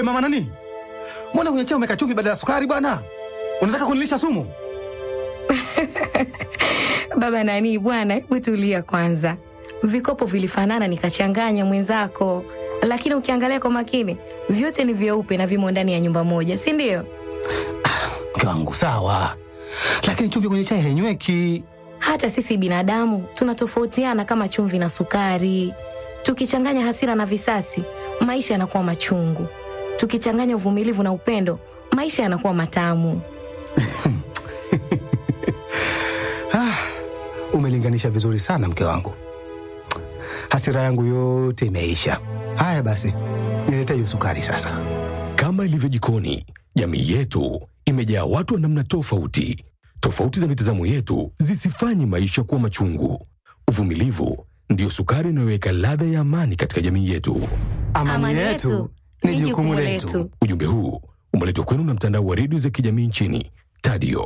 We mama nani, mbona kwenye chai umeweka chumvi badala ya sukari bwana? Unataka kunilisha sumu? Baba nani bwana, hebu tulia kwanza. Vikopo vilifanana nikachanganya mwenzako, lakini ukiangalia kwa makini vyote ni vyeupe na vimo ndani ya nyumba moja, si ndio? Mke wangu sawa, lakini chumvi kwenye chai hainyweki. Hata sisi binadamu tunatofautiana kama chumvi na sukari. Tukichanganya hasira na visasi, maisha yanakuwa machungu. Tukichanganya uvumilivu na upendo, maisha yanakuwa matamu. Ah, umelinganisha vizuri sana mke wangu, hasira yangu yote imeisha. Haya basi, nilete hiyo sukari sasa. Kama ilivyo jikoni, jamii yetu imejaa watu wa namna tofauti. Tofauti za mitazamo yetu zisifanye maisha kuwa machungu. Uvumilivu ndiyo sukari inayoweka ladha ya amani katika jamii yetu. Amani, yetu ni jukumu letu. Ujumbe huu umeletwa kwenu na mtandao wa redio za kijamii nchini Tadio.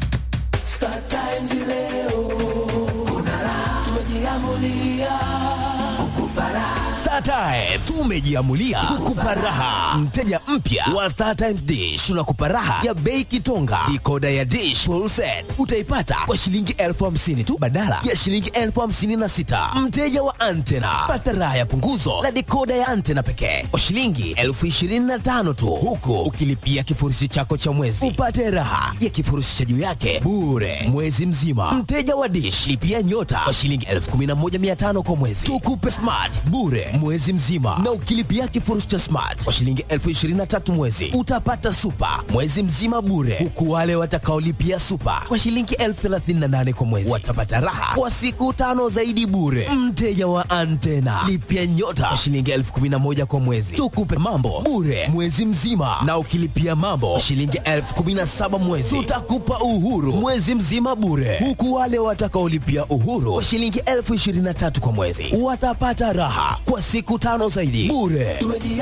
Star Times tumejiamulia kukupa raha. Mteja mpya wa Star Times Dish tunakupa raha ya bei kitonga. Dikoda ya Dish full set utaipata kwa shilingi elfu hamsini tu badala ya shilingi elfu hamsini na sita. Mteja wa antena pata raha ya punguzo la dikoda ya antena pekee kwa shilingi elfu ishirini na tano tu, huku ukilipia kifurushi chako cha mwezi upate raha ya kifurushi cha juu yake bure mwezi mzima. Mteja wa Dish lipia nyota kwa shilingi elfu kumi na moja mia tano kwa mwezi, tukupe smart bure mwezi mzima, na ukilipia kifurushi cha smart kwa shilingi elfu ishirini na tatu mwezi utapata super mwezi mzima bure, huku wale watakaolipia super kwa shilingi elfu thelathini na nane kwa mwezi watapata raha kwa siku tano zaidi bure. Mteja wa antena lipia nyota kwa shilingi elfu kumi na moja kwa mwezi, tukupe mambo bure mwezi mzima, na ukilipia mambo kwa shilingi elfu kumi na saba mwezi tutakupa uhuru mwezi mzima bure, huku wale watakaolipia uhuru kwa shilingi elfu ishirini na tatu kwa mwezi watapata raha kwa siku tano zaidi bure.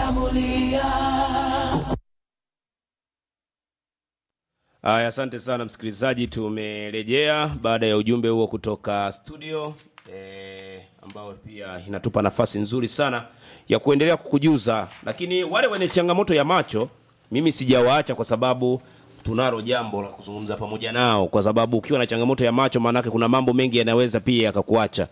Aya, asante sana msikilizaji, tumerejea baada ya ujumbe huo kutoka studio e, ambao pia inatupa nafasi nzuri sana ya kuendelea kukujuza, lakini wale wenye changamoto ya macho mimi sijawaacha kwa sababu tunalo jambo la kuzungumza pamoja nao, kwa sababu ukiwa na changamoto ya macho, maanake kuna mambo mengi yanaweza pia yakakuacha.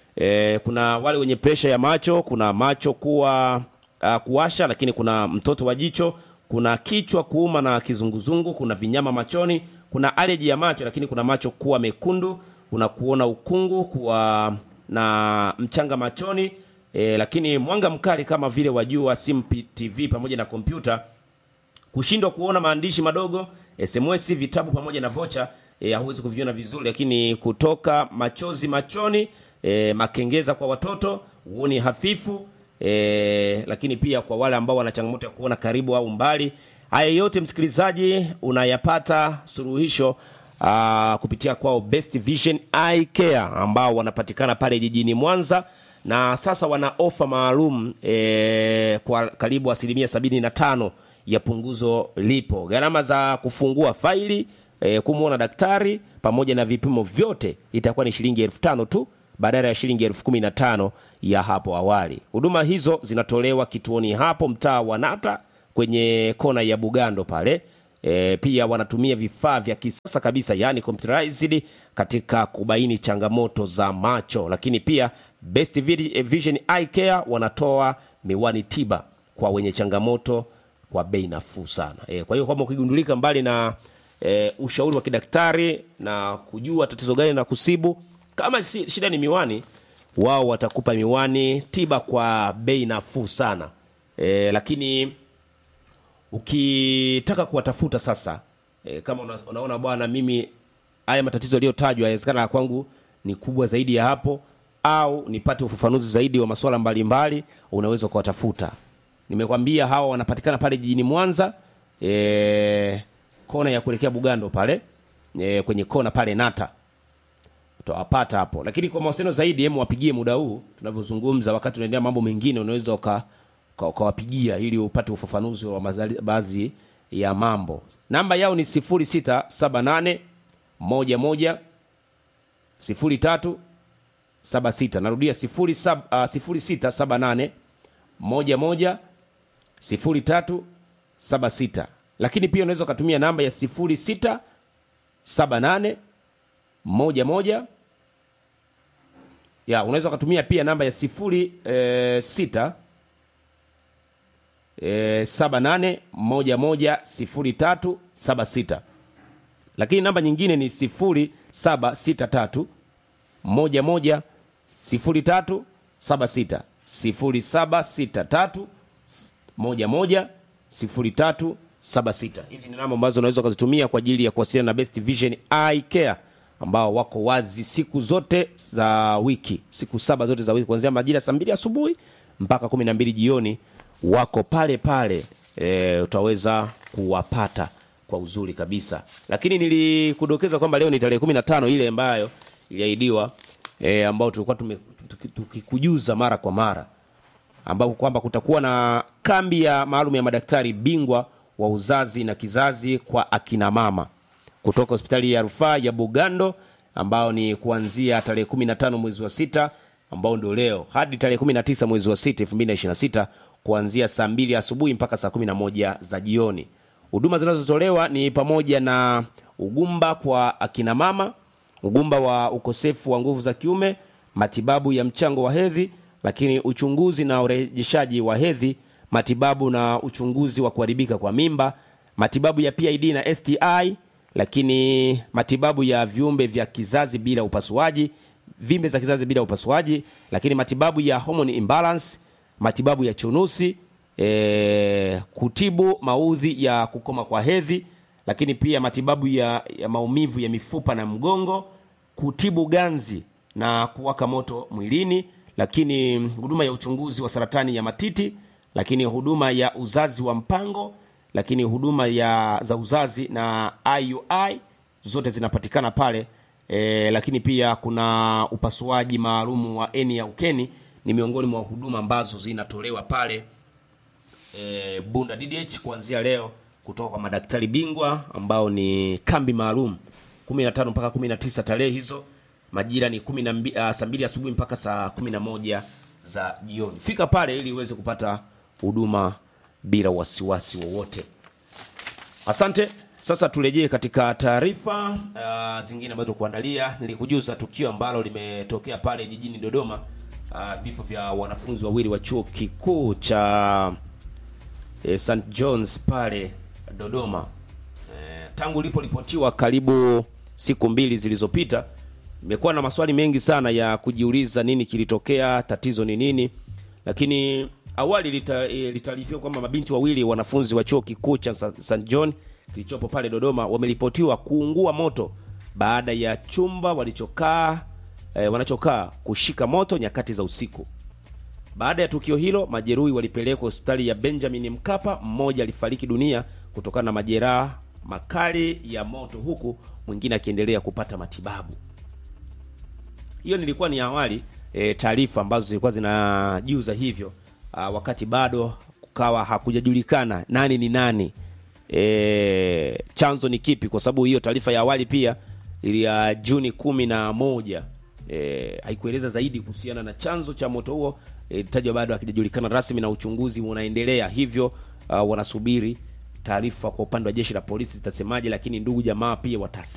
E, kuna wale wenye presha ya macho, kuna macho kuwa uh, kuwasha, lakini kuna mtoto wa jicho, kuna kichwa kuuma na kizunguzungu, kuna vinyama machoni, kuna aleji ya macho, lakini kuna macho kuwa mekundu, kuna kuona ukungu, kuwa na mchanga machoni e, lakini mwanga mkali kama vile wa jua, simu, TV pamoja na kompyuta kushindwa kuona maandishi madogo SMS, vitabu pamoja na vocha e, hauwezi kuviona vizuri, lakini kutoka machozi machoni e, makengeza kwa watoto, uoni hafifu e, lakini pia kwa wale ambao wana changamoto ya kuona karibu au mbali. Haya yote msikilizaji, unayapata suluhisho aa, kupitia kwao Best Vision Eye Care ambao wanapatikana pale jijini Mwanza na sasa wana ofa maalum e, kwa karibu asilimia sabini na tano ya punguzo lipo. Gharama za kufungua faili e, kumwona daktari pamoja na vipimo vyote itakuwa ni shilingi elfu tano tu badala ya shilingi elfu kumi na tano ya hapo awali. Huduma hizo zinatolewa kituoni hapo mtaa wa Nata kwenye kona ya Bugando pale. E, pia wanatumia vifaa vya kisasa kabisa yani computerized katika kubaini changamoto za macho, lakini pia Best Vision Eye Care wanatoa miwani tiba kwa wenye changamoto kwa bei nafuu sana. E, kwa hiyo kama ukigundulika mbali na e, ushauri wa kidaktari na kujua tatizo gani na kusibu, kama si, shida ni miwani, wao watakupa miwani tiba kwa bei nafuu sana. E, lakini ukitaka kuwatafuta sasa e, kama una, unaona bwana, mimi haya matatizo yaliyotajwa yawezekana la kwangu ni kubwa zaidi ya hapo, au nipate ufafanuzi zaidi wa masuala mbalimbali, unaweza kuwatafuta. Nimekwambia hawa wanapatikana pale jijini Mwanza e, kona ya kuelekea Bugando pale e, kwenye kona pale Nata utawapata hapo, lakini kwa mawasiliano zaidi, hemu wapigie muda huu tunavyozungumza, wakati unaendelea mambo mengine, unaweza uka ukawapigia ili upate ufafanuzi wa mazali- baadhi ya mambo. Namba yao ni 0678 11 03 76. Narudia 0678 11 03 76 lakini pia unaweza ukatumia namba ya 06 78 11 ya unaweza ukatumia pia namba ya 06 eh, 78 11 03 76 lakini namba nyingine ni 0763 11 03 76 0763 11 03 76 hizi ni namba ambazo unaweza ukazitumia kwa ajili ya kuwasiliana na Best Vision Eye Care ambao wako wazi siku zote za wiki siku saba zote za wiki kuanzia majira saa mbili asubuhi mpaka kumi na mbili jioni wako pale pale e, utaweza kuwapata kwa uzuri kabisa lakini nilikudokeza kwamba leo ni tarehe kumi na tano ile ambayo iliahidiwa e, ambao tulikuwa tume- tuki- tukikujuza mara kwa mara ambapo kwamba kutakuwa na kambi ya maalum ya madaktari bingwa wa uzazi na kizazi kwa akina mama kutoka hospitali ya rufaa ya Bugando ambao ni kuanzia tarehe 15 mwezi wa sita ambao ndio leo hadi tarehe 19 mwezi wa sita 2026 kuanzia saa mbili asubuhi mpaka saa 11 za jioni. Huduma zinazotolewa ni pamoja na ugumba kwa akina mama, ugumba wa ukosefu wa nguvu za kiume, matibabu ya mchango wa hedhi, lakini uchunguzi na urejeshaji wa hedhi, matibabu na uchunguzi wa kuharibika kwa mimba, matibabu ya PID na STI, lakini matibabu ya viumbe vya kizazi bila upasuaji, vimbe za kizazi bila upasuaji, lakini matibabu ya hormone imbalance, matibabu ya chunusi, e, kutibu maudhi ya kukoma kwa hedhi, lakini pia matibabu ya, ya maumivu ya mifupa na mgongo, kutibu ganzi na kuwaka moto mwilini, lakini huduma ya uchunguzi wa saratani ya matiti, lakini huduma ya uzazi wa mpango, lakini huduma ya za uzazi na IUI zote zinapatikana pale e, lakini pia kuna upasuaji maalum wa eni ya ukeni ni miongoni mwa huduma ambazo zinatolewa pale e, Bunda DDH kuanzia leo kutoka kwa madaktari bingwa ambao ni kambi maalum 15 mpaka 19 tarehe hizo majira ni 12 uh, saa 2 asubuhi mpaka saa 11 za jioni. Fika pale ili uweze kupata huduma bila wasiwasi wowote. Asante. Sasa turejee katika taarifa uh, zingine ambazo kuandalia. Nilikujuza tukio ambalo limetokea pale jijini Dodoma, uh, vifo vya wanafunzi wawili wa chuo kikuu cha eh, St John's pale Dodoma. Eh, tangu liporipotiwa karibu siku mbili zilizopita, imekuwa na maswali mengi sana ya kujiuliza nini kilitokea, tatizo ni nini, lakini awali lita- eh, litaarifiwa kwamba mabinti wawili wanafunzi wa chuo kikuu cha Sa- St John kilichopo pale Dodoma wameripotiwa kuungua moto baada ya chumba walichokaa eh, wanachokaa kushika moto nyakati za usiku. Baada ya tukio hilo, majeruhi walipelekwa hospitali ya Benjamin Mkapa. Mmoja alifariki dunia kutokana na majeraha makali ya moto, huku mwingine akiendelea kupata matibabu. Hiyo nilikuwa ni awali e, taarifa ambazo zilikuwa zinajuza hivyo a, wakati bado kukawa hakujajulikana nani ni nani e, chanzo ni kipi, kwa sababu hiyo taarifa ya awali pia ili ya Juni kumi na moja e, haikueleza zaidi kuhusiana na chanzo cha moto huo e, tajwa bado hakijajulikana rasmi na uchunguzi unaendelea, hivyo uh, wanasubiri taarifa kwa upande wa jeshi la polisi zitasemaje, lakini ndugu jamaa pia watase